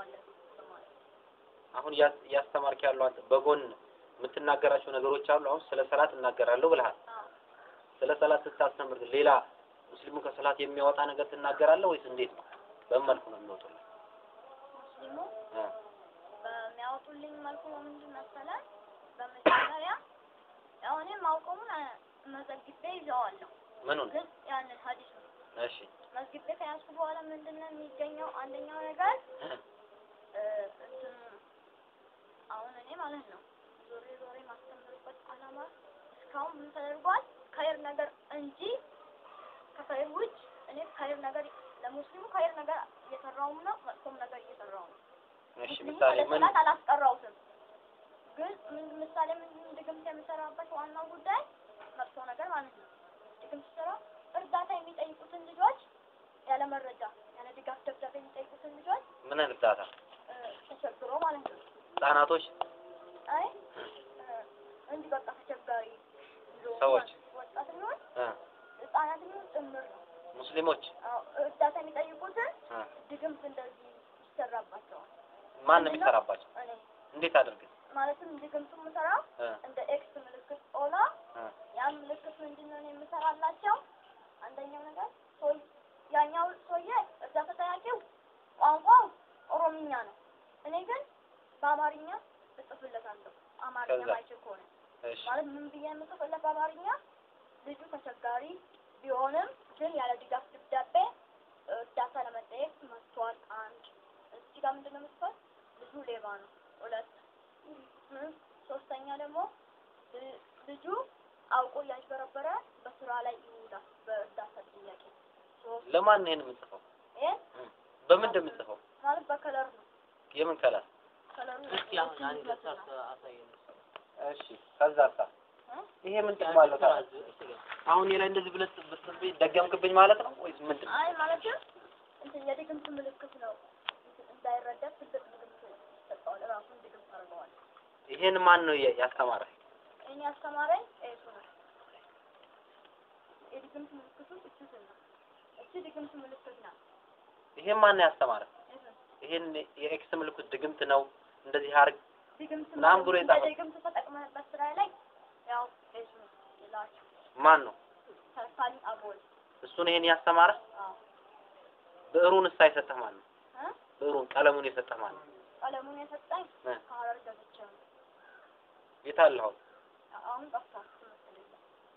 እንሰራዋለን ማለት ነው። አሁን እያ- እያስተማርክ ያለው አንተ በጎን የምትናገራቸው ነገሮች አሉ። አሁን ስለ ሰላት እናገራለሁ ብለሃል። አዎ። ስለ ሰላት ስታስተምር ሌላ ሙስሊሙ ከሰላት የሚያወጣ ነገር ትናገራለህ ወይስ እንዴት ነው? በምን መልኩ ነው የሚወጡልህ? ሙስሊሙ እ በሚያወጡልኝ መልኩ ምንድን መሰለህ? በመጀመሪያ ያው እኔ ማውቀሙን አ- መዘግቤ ይዘዋለሁ፣ ምኑን? ግን ያንን ሀዲስ ነው እሺ መዝግቤ ከያዝኩ በኋላ ምንድን ነው የሚገኘው? አንደኛው ነገር እ እ፣ እንትን አሁን እኔ ማለት ነው ዞሬ ዞሬ ማስተምርበት ዓላማ እስካሁን ምን ተደርጓል? ከይር ነገር እንጂ ከከይር ውጭ እኔ ከይር ነገር ለሙስሊሙ ከይር ነገር እየሰራውም ነው፣ መጥፎም ነገር እየሰራው ነው። እሺ ሙስሊሙ ምሳሌ ወደ ምን? ሰላት አላስቀራውትም። ግን ምን ምሳሌ ምን ድግምት የምሰራበት ዋናው ጉዳይ መጥፎ ነገር ማለት ነው። ድግምት ስራ እርዳታ የሚጠይቁትን ልጆች ያለ መረጃ ያለ ድጋፍ ደብዳቤ የሚጠይቁትን ልጆች ምን እርዳታ? እ፣ ተቸግሮ ማለት ነው። ህጻናቶች አይ እ፣ እንዲህ በቃ ተቸጋሪ ልጆች ሰዎች። ወጣት ሊሆን እ ህጻናት ሊሆን ጭምር ነው። ሙስሊሞች አዎ፣ እርዳታ የሚጠይቁትን እ ድግምት እንደዚህ ይሰራባቸዋል። ማን ነው የሚሰራባቸው? እኔ እንዴት አድርገህ? ማለትም ድግምቱ የምሰራው እ እንደ ኤክስ ምልክት ኦላ እ ያን ምልክት ምንድን ነው እኔ የምሰራላቸው? አንደኛው ነገር ሰው ያኛው ሰውዬ እርዳታ ጠያቂው ቋንቋው ኦሮምኛ ነው። እኔ ግን በአማርኛ እጽፍለታለሁ። አማርኛ ከዛ? ማይችል ከሆነ እሺ ማለት ምን ብዬ የምጽፍለት በአማርኛ ልጁ ተቸጋሪ ቢሆንም ግን ያለ ድጋፍ ደብዳቤ እርዳታ ለመጠየቅ መጥቷል። አንድ እዚህ ጋር ምንድን ነው የምጽፈው? ልጁ ሌባ ነው። ሁለት እ፣ ሶስተኛ ደግሞ ል- ልጁ አውቆ እያጭበረበረ በስራ ላይ ይውላል በእርዳታ ጥያቄ። ሶስት ለማን ነው ይሄን የምጽፈው? ይሄ በምን እንደምጽፈው? ማለት በከለር ነው። የምን ከለር? ከለሩ እስኪ አሁን አንድ ይመስላል። አሳየን። እሺ ከዛሳ እ? ይሄ ምን ጥቅም አለው ታዲያ? አሁን እኔ ላይ እንደዚህ ብለህ ብትጽፍብኝ ደገምክብኝ ማለት ነው ወይስ ምንድን ነው? አይ ማለትም እንትን የድግምት ምልክት ነው። እንትን እንዳይረዳ ትልቅ ድግምት ይሰጠዋል። ራሱን ድግምት አድርገዋል። ይሄን ማን ነው ያ- ያስተማረህ? እኔ ያስተማረኝ ቄሱ ነው። የድግምት ምልክቱ እሱ ስል ነው። እቺ ድግምት ምልክት ናት። ይሄን ማን ነው ያስተማረህ? እሱ ይሄን የኤክስ ምልክት ድግምት ነው እንደዚህ አርግ ድግምት ምናምን ብሎ ማለት እንደ የጻፈው? ድግምት ተጠቅመህበት ስራ ላይ ያው ቄሱ ነው ይላችሁ። ማን ነው? ተርሳሊ አቦል እሱን ይሄን ያስተማረህ? አዎ ብዕሩን እሳ የሰጠህ ማን ነው? እ? ብዕሩን ቀለሙን የሰጠህ ማን ነው? ቀለሙን የሰጠኝ እ? ከሀረር ገብቼ ነው። የት አለህ አሁን? አሁን ጠፍቷል ትምህርት ቤት።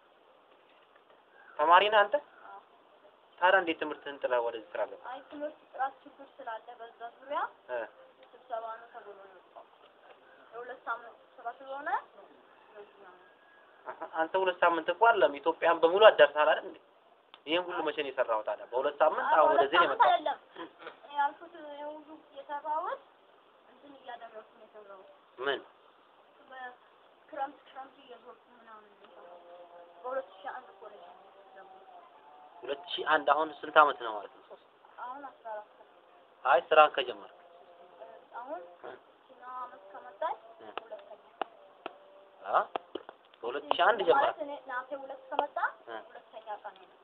ተማሪ ነህ አንተ? አዎ ታዲያ እንዴት ትምህርትህን ጥለህ ወደዚህ ስራ ገባህ? አይ ትምህርት ጥራት ችግር ስላለ በዛ ዙሪያ እ ስብሰባ ነው ተብሎ ነው የወጣው። የሁለት ሳምንት ስብሰባ ስለሆነ በዚህ ነው። አሀ፣ አንተ ሁለት ሳምንት እኮ አለም ኢትዮጵያን በሙሉ አዳርሰሃል አይደል እንዴ? ይሄን ሁሉ መቼ ነው የሰራኸው ታዲያ? በሁለት ሳምንት አይ አሁን በሁለት ወደዚህ ነው ሳምንት የመጣው። አይደለም እኔ ያልኩት የሁሉ የሰራሁት እንትን እያደረኩ ነው የሰራሁት። ምን በክረምት ክረምት እየዞርኩ ምናምን ነው የሰራሁት። በሁለት ሺህ አንድ ኮሌጅ ነው የገባሁት። ሁለት ሺህ አንድ አሁን ስንት አመት ነው ማለት ነው? አሁን አስራ አራት ነው። አይ ስራን ከጀመርክ አሁን ችኛው አመት ከመጣች እ። ሁለተኛ አ በሁለት ሺህ አንድ ጀመርክ? ማለት እኔ ናሴ ሁለት ከመጣ እ። ሁለተኛ ቀን ነው።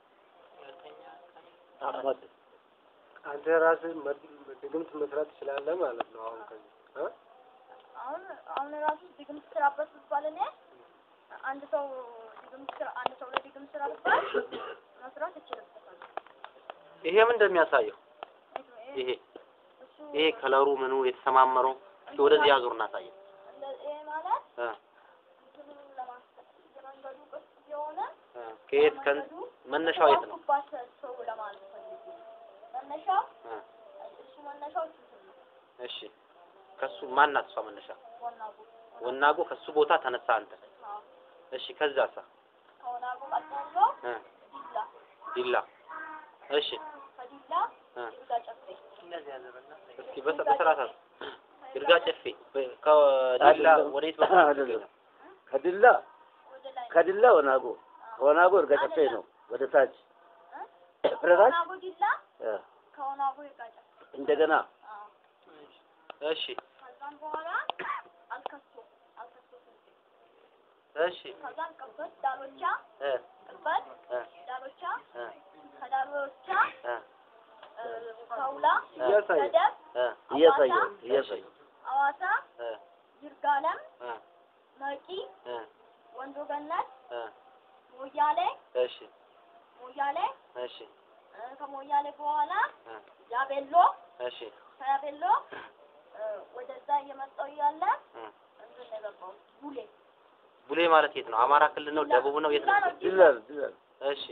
አህመድ አንተ ራስህ መድ- ድግምት መስራት ትችላለህ ማለት ነው። አሁን ከዚህ እ? አሁን አሁን ራሱ ድግምት ስራበት ብባል እኔ አንድ ሰው ድግምት ስራ አንድ ሰው ላይ ድግምት ስራ ብባል መስራት እችልበታለሁ። ይሄ ምን እንደሚያሳየው ይሄ እሱ ይሄ ከለሩ ምኑ የተሰማመረው እስኪ ወደዚህ ሀገሩ እናሳየው። እንደ- ይሄ ማለት እ እንትኑን ለማስጠት የመንገዱ ቅርጽ የሆነ እ ከየት ከን መነሻው የት ነው? የተዋኩባት ሰው ለማለት ፈልጌ ነው። መነሻው እ እሱ መነሻው እንትን ነው እሺ ከሱ ማናት እሷ መነሻ? ወናጉ ወናጎ ከሱ ቦታ ተነሳ አንተ። አዎ እሺ ከዛሳ? ከወናጉ ቀጥሎ እ ዲላ ዲላ እሺ ከዲላ እ ይርጋ ጨፌ እንደዚህ ያደረግና እስኪ በሰ- በስርዓት አስ- ይርጋ ጨፌ በ- ከዲላ ወዴት በኩል ነው አይደለም። የሚገኘው? ከድላ ወደ ላይ ከድላ ወናጎ ከወናጎ እርጋ ጨፌ ነው ወደ ታች ወደ ታች ከወናጉ ዲላ እ፣ ከወናጉ ይርጋ ጨፌ እንደገና አዎ እሺ ከዛም በኋላ አልከሶ አልከሶ ስልጤ እሺ ከዛም ቅበት ዳሎቻ እ ቅበት እ ዳሎቻ እ ከዳሎቻ እ ሳውላ፣ እያሳየ ገደብ፣ እ እያሳየው እያሳየው ሐዋሳ፣ እ ይርጋለም፣ እ መቂ፣ እ ወንዶ ገነት፣ እ ሞያሌ እሺ ሞያሌ እሺ እ ከሞያሌ በኋላ እ ያቤሎ እሺ ከያቤሎ እ ወደዛ እየመጣሁ እያለ እ እንትን ነው የገባሁት ቡሌ ቡሌ ማለት የት ነው? አማራ ክልል ነው? ደቡብ ነው? የት ነው? ድላል ድላል እሺ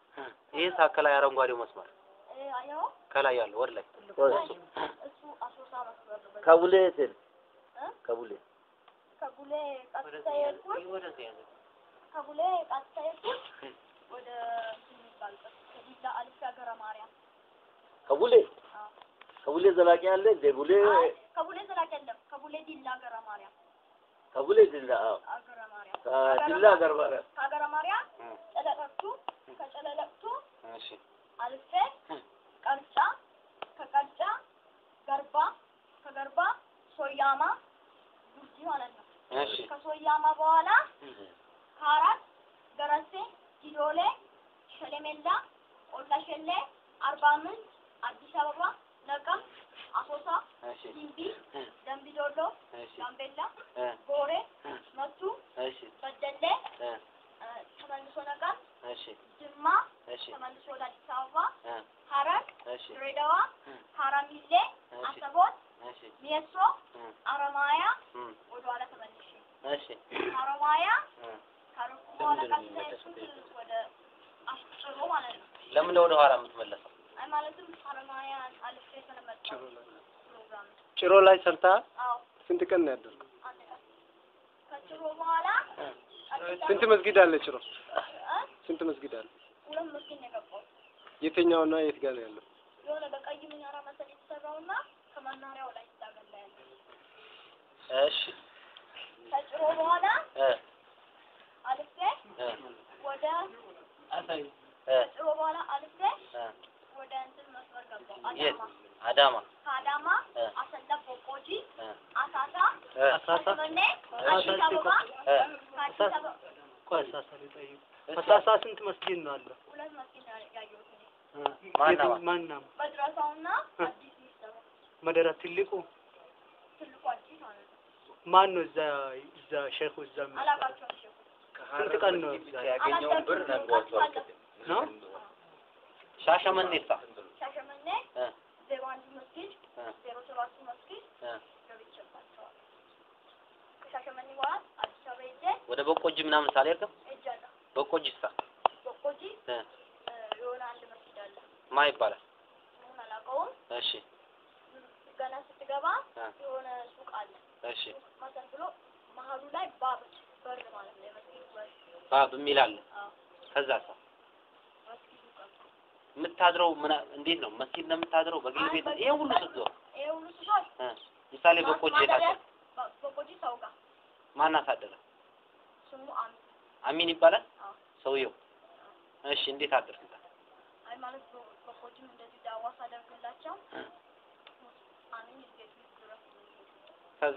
ይህ ከላይ አረንጓዴው መስመር እ አየኸው ከላይ ያለው ወደ ላይ ወይ እሱ አሶሳ መስመር ነው። በዛ ከቡሌ ስል እ ከቡሌ ከቡሌ ቀጥታ የሄድኩት ወደዚህ ያዘ ከቡሌ ቀጥታ የሄድኩት ወደ እንትን የሚባልበት ከዲላ አልፌ ሀገረ ማርያም ከቡሌ አዎ። ከቡሌ ዘላቂ አለ እንደ ቡሌ አይ ከቡሌ ዘላቂ የለም። ከቡሌ ዲላ ሀገረ ማርያም ከቡሌ ድላ አዎ ሀገረ ማርያም ከድላ ገር ማርያም ከሀገረ ማርያም እ ጨለቀቱ ከጨለለቅቱ እሺ አልፌ ቀርጫ ከቀርጫ ገርባ ከገርባ ሶያማ ጉጂ ማለት ነው። እሺ ከሶያማ በኋላ ከአራት ገረሴ ጊዶሌ ሸሌሜላ ቆላ ሸሌ አርባ ምንጭ አዲስ አበባ ነቀም አሶሳ እሺ ጊምቢ ደምቢ ዶሎ እሺ ጋምቤላ እ ጎሬ መቱ እሺ በደሌ እ እ ተመልሶ ነቀም እሺ ጅማ እሺ ተመልሶ ወደ አዲስ አበባ እ ሀረር እሺ ድሬዳዋ ሀራሚሌ እሺ አሰቦት እሺ ሜሶ እ አረማያ እ ወደ ኋላ ተመልሼ እሺ አረማያ እ ካረኩ በኋላ ለምንድን ነው ቀጥታ የሚመለሱት? የሄድኩት ወደ አስጭሮ ማለት ነው። ለምን ወደ ኋላ የምትመለሰው? አይ ማለትም አረማያ አልፌ ስለመጣሁ ፕሮግራም ነው። ጭሮ ላይ ሰርተሃል? አዎ ስንት ቀን ነው ያደርገው? አንድ ቀን ከጭሮ በኋላ ቀጥታ ስንት መስጊድ አለ ጭሮ? እ? ስንት መስጊድ አለ? ሁለት መስጊድ ነው የገባሁት። የትኛውና የት ጋር ነው ያለው? የሆነ በቀይ ምናራ መሰል የተሰራውና ከመናሪያው ላይ ይታገላ ያለ እሺ ከጭሮ በኋላ እ አልፌ እ ወደ አሳይ እ ከጭሮ በኋላ አልፌ እ ወደ እንትን መስመር ገባሁ። የት? አዳማ አዳማ ከአዳማ እ አሰላ ቦቆጂ እ አሳሳ እ ሻሸመኔ አዲስ አበባ እ ከአዲስ አበባ ቆይ ሳሳ ሊጠይቅ ከሳሳ ስንት መስጊድ ነው አለ ሁለት መስጊድ ነው ያየሁት እኔ ማና ማ? ማና መድረሳውና አዲስ ሚስተር መደራ ትልቁ ትልቁ አዲስ ማለት ነው። ማን ነው እዛ እዛ ሼኹ እዛ የሚሰራው? አላቃቸውም ሼኹ ስንት ቀን ነው እዛ ያገኘውን ብር ነግሯቸዋል። ነው ሻሸመኔሳ ሻሸመኔ እ ዜሮ አንድ መስጊድ እ ዜሮ ሰባት መስጊድ እ ገብቼባቸዋል። ከሻሸመኔ በኋላ አዲስ አበባ ሄጄ ወደ በቆጂ ምናምን ሳልሄድም ሄጃለሁ። በቆጂሳ ቦቆጂ እ እ የሆነ አንድ መስጊድ አለ። ማ ይባላል? ስሙን አላውቀውም። እሺ ገና ስትገባ እ የሆነ ሱቅ አለ። እሺ መሰል ብሎ መሀሉ ላይ ባብ በር ማለት ነው የመስጊዱ በር። ባብ የሚል አለ። አዎ ከዛ ሰው መስጊዱ ገባ። የምታድረው ምን መስጊድ ነው? መስጊድ ነው የምታድረው? በግል ቤት ነው? ይሄ ሁሉ ስትዞር ይሄ ሁሉ ስፋት እ ምሳሌ በቆጂ የታደረ በቆጂ ሰው ጋር ማን አሳደረ? ስሙ አሚ አሚን ይባላል አዎ። ሰውየው። እሺ እንዴት አደርክ? አይ ማለት በ- በቆጂም እንደዚህ ዳዋ ሳደርግላቸው እ አሚን ቤት ድረስ ከዛ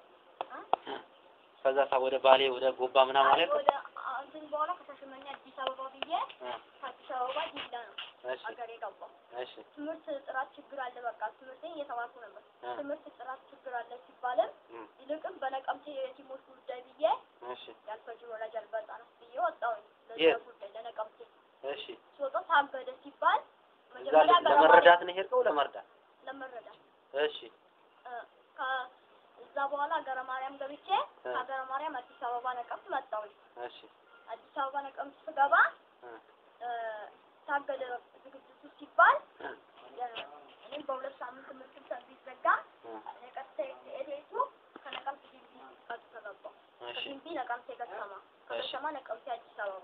እ? ከዛ ሳ ወደ ባሌ ወደ ጎባ ምናምን አይ አለ ወደ አ- እንትን በኋላ ከሻሸመኔ አዲስ አበባ ብዬ ከአዲስ አበባ ዲላ ነው እሺ ሀገር የገባው። እሺ ትምህርት ጥራት ችግር አለ። በቃ ትምህርቴን እየተማርኩ ነበር። እ ትምህርት ጥራት ችግር አለ ሲባልም እ ይልቅም በነቀምቴ የቲሞች ጉዳይ ብዬ እሺ ያልፈጅር ወላጅ አልባ ህጻናት ብዬ ወጣሁኝ። ለዛ የት? ጉዳይ ለነቀምቴ እሺ ስወጣ ታገደ ሲባል እዛ መጀመሪያ ለ- ገረማ ለመረዳት ነው የሄድከው? ለመርዳት ለመረዳት እሺ እ፣ ከ- እዛ በኋላ ሀገረ ማርያም ገብቼ እ ከሀገረ ማርያም አዲስ አበባ ነቀምት መጣሁኝ። እሺ አዲስ አበባ ነቀምት ስገባ እ እ፣ ታገደ ዝግጅቱ ሲባል እ የ- እኔም በሁለት ሳምንት ትምህርት ቢዘጋ እ እኔ ቀጥታ የሄድኩ ከነቀምት ግቢ ቀጥታ ገባሁ። እሺ ከግቢ ነቀምቴ ከተማ እሺ ከከተማ ነቀምቴ አዲስ አበባ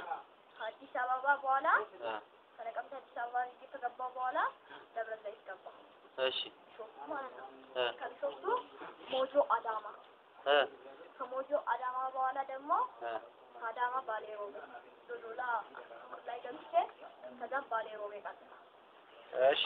ከአዲስ አበባ በኋላ እ ከነቀምቴ አዲስ አበባ ይዤ ከገባሁ በኋላ ደብረ ዘይት ገባሁ። እሺ ቢሾፍቱ ማለት ነው። እ ከቢሾፍቱ ሞጆ አዳማ እ ከሞጆ አዳማ በኋላ ደግሞ እ ከአዳማ ባሌ ሮቤ ዶዶላ ላይ ገብቼ ከዛም ባሌ ሮቤ ቀጥታ እሺ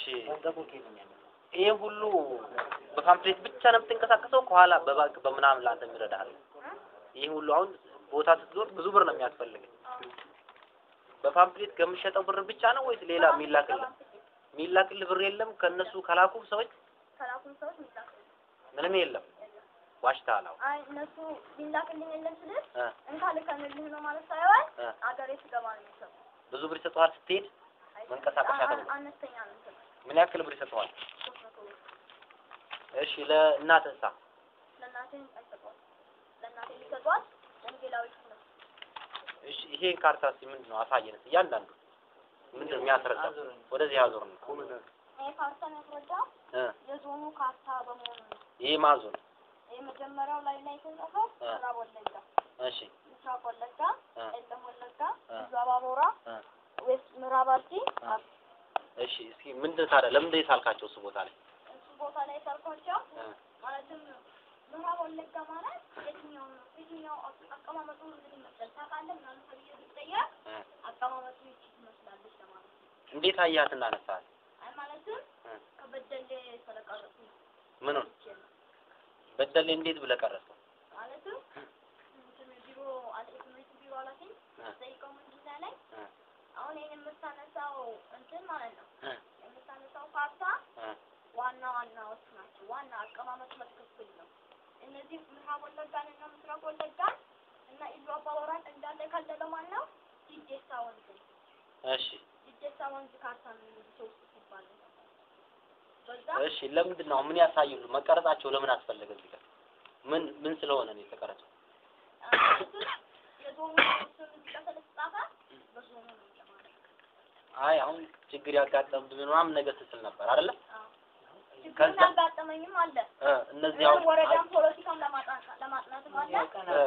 ይሄ ሁሉ በፓምፕሌት ብቻ ነው የምትንቀሳቀሰው? ከኋላ በባንክ በምናምን ላንተ የሚረዳሃል? ይህ ሁሉ አሁን ቦታ ስትዞር ብዙ ብር ነው የሚያስፈልግ። በፓምፕሌት ከምሸጠው ብር ብቻ ነው ወይስ ሌላ የሚላክልህ? የሚላክልህ ብር የለም ከእነሱ ከላኩ ሰዎች ከላኩን ሰዎች የሚላክልኝ ምንም የለም። ዋሽተሃል። አሁን አይ እነሱ ሊላክልኝ የለም ስልህ እ እንካ ልከንልህ ነው ማለት ሳይሆን እ አገሬ ስገባ ነው የሚሰጡት። ብዙ ብር ይሰጠዋል ስትሄድ። አይ መንቀሳቀሻ አ- ተብሎ። አነስተኛ ነው የሚሰጡት። ምን ያክል ብር ይሰጠዋል? ሶስት መቶ ብር እሺ ለእናትህሳ? ለእናቴ አይሰጧት። ለእናቴ ሊሰጧት ወንጌላዊት ነው። እሺ ይሄን ካርታ እስኪ ምንድን ነው አሳየን እስኪ እያንዳንዱ ምንድን ነው የሚያስረዳ? ወደዚህ ያዞር ነው ይሄ ካርታ የሚያስረዳው እ የዞኑ ካርታ በመሆኑ ነው። ይሄ ማዞን የመጀመሪያው ላይ ላይ የተጻፈው እ ምዕራብ ወለጋ፣ እሺ ምስራቅ ወለጋ፣ እ ቄለም ወለጋ፣ እ ብዙ አባቦራ፣ እ ዌስት ምዕራብ አርሲ፣ እ አርሲ። እሺ እስኪ ምንድን ታዲያ ለምንድን የሳልካቸው እሱ ቦታ ላይ? እሱ ቦታ ላይ ሰርኳቸው እ ማለትም ምዕራብ ወለጋ ማለት የትኛው ነው የትኛው አቅ- አቀማመጡ ምን ይመስላል ታውቃለህ? ምናምን ተብዬ ብትጠየቅ እ አቀማመጡ ይቺ ትመስላለች ለማለት ነው። እንዴት አያት እናነሳል? አይ ማለትም እ ከበደሌ ስለቀረጹ ነው። ምኑን ይቺ ነው። በደሌ እንዴት ብለህ ቀረጽከው? ማለትም እንትን ቢሮ አለ የትምህርት ቢሮ ኃላፊ እ ጠይቀው ምንድን ላይ እ አሁን ይሄን የምታነሳው እንትን ማለት ነው እ የምታነሳው ካርታ እ ዋና ዋናዎች ናቸው። ዋና አቀማመጡ በትክክል ነው። እነዚህ ምዕራብ ወለጋን እና ምስራቅ ወለጋን እና ኢሉ አባወራን እንዳለ የከለለው ማን ነው? ዲዴሳ ወንዝ ነው። እሺ ዲዴሳ ወንዝ ካርታ ነው የሚሉት ሶስት ሲባል ነው። በዛ እሺ ለምንድን ነው ምን ያሳዩሉ? መቀረጻቸው ለምን አስፈለገ እዚህ ጋር? ምን ምን ስለሆነ ነው የተቀረጸው? አሁን የዞኑ ስም እዚህ ጋር ስለተጻፈ በዞኑ ነው ለማለት ነው። አይ አሁን ችግር ያጋጠምብን ምናምን ነገር ስትል ነበር አይደለ? አዎ። ችግር ከዛ- ያጋጠመኝም አለ እ እነዚህ አሁን ወረዳም ፖለቲካም ለማጥናት ለማጥናትም አለ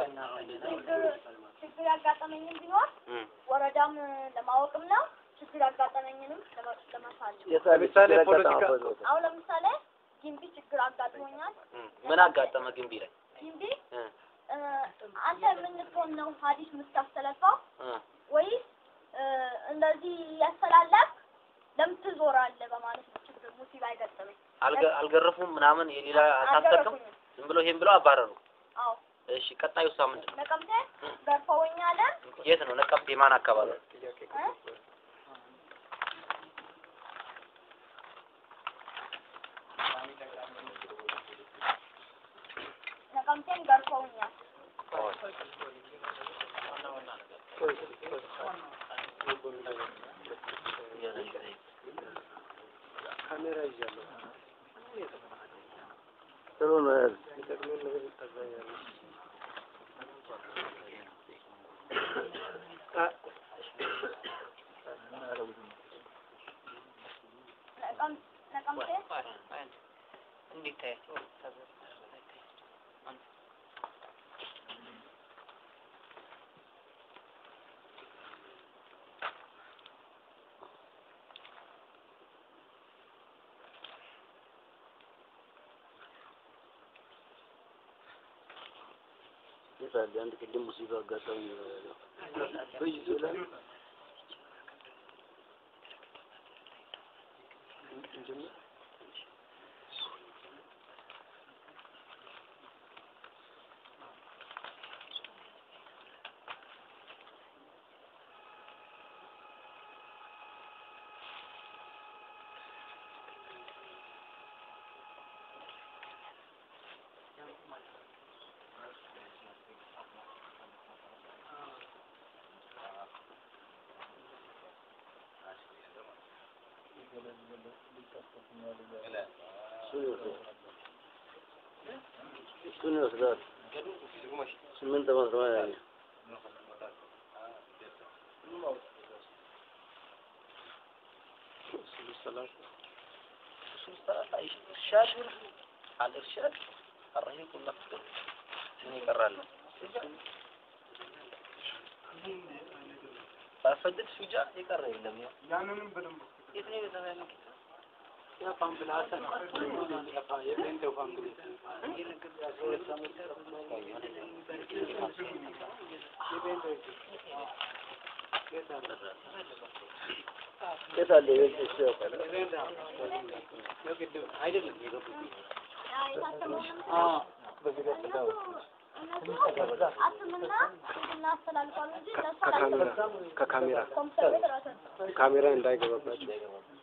እ ችግር ችግር ያጋጠመኝም ቢኖር እ ወረዳም ለማወቅም ነው። ችግር ያጋጠመኝንም ለማ- ለመሳል ነው። ለምሳሌ ፖለቲካ አሁን ለምሳሌ ጊምቢ ችግር አጋጥሞኛል። እ ምን አጋጠመ ግንቢ ላይ? ጊምቢ እ እ፣ አንተ የምንትሆን ነው ሀዲስ የምታስተላልፈው እ ወይስ እ፣ እንደዚህ ያስተላለፍ ለምን ትዞራለህ በማለት ነው ችግር ሙሲባ አይገጠመኝ። አልገ- አልገረፉም ምናምን የሌላ አልታሰርክም? አልገረፉኝም። ዝም ብሎ ይሄን ብለው አባረሩ። አዎ እሺ ቀጣዩ ሳ ምንድን ነው? ነቀምቴ ገርፈውኛል። የት ነው ነቀምቴ? ማን አካባቢ? እ? ነቀምቴን ገርፈውኛል። ካሜራ ይዣለሁ። ጥሩ ነው። የሚጠቅመውን ነገር ታሳያለህ። ነቀም- ነቀምቴ ይሳል አንድ ቅድም ሙሲባ አጋጣሚ ነው ያለው። በይዙ ላይ እሱን ይወስዳል። እሱን ይወስዳል። ስምንት ዓመት ነው ያኛው። ኢርሻድ አልኢርሻድ አረሂቁ ነፍስ ምን ይቀራል? ባፈድድ ሹጃ የቀረ የለም። ያው ያንንም በደንብ የት ነው የተባለው? ያ ፋምፕል ሀሰን የጴንጤው ፋምፕል የት አለ? የት እሱ ያውቃል። አይደለም የገቡት ያ የታተመው በዚህ ቀጥታ እነሱ አትምና ስንትና አስተላልፏል እንጂ እነሱ ከካሜራ አላስተላልፉም። ከካሜራ ኮምፒውተር ቤት ራሳቸው ካሜራ እንዳይገባባቸው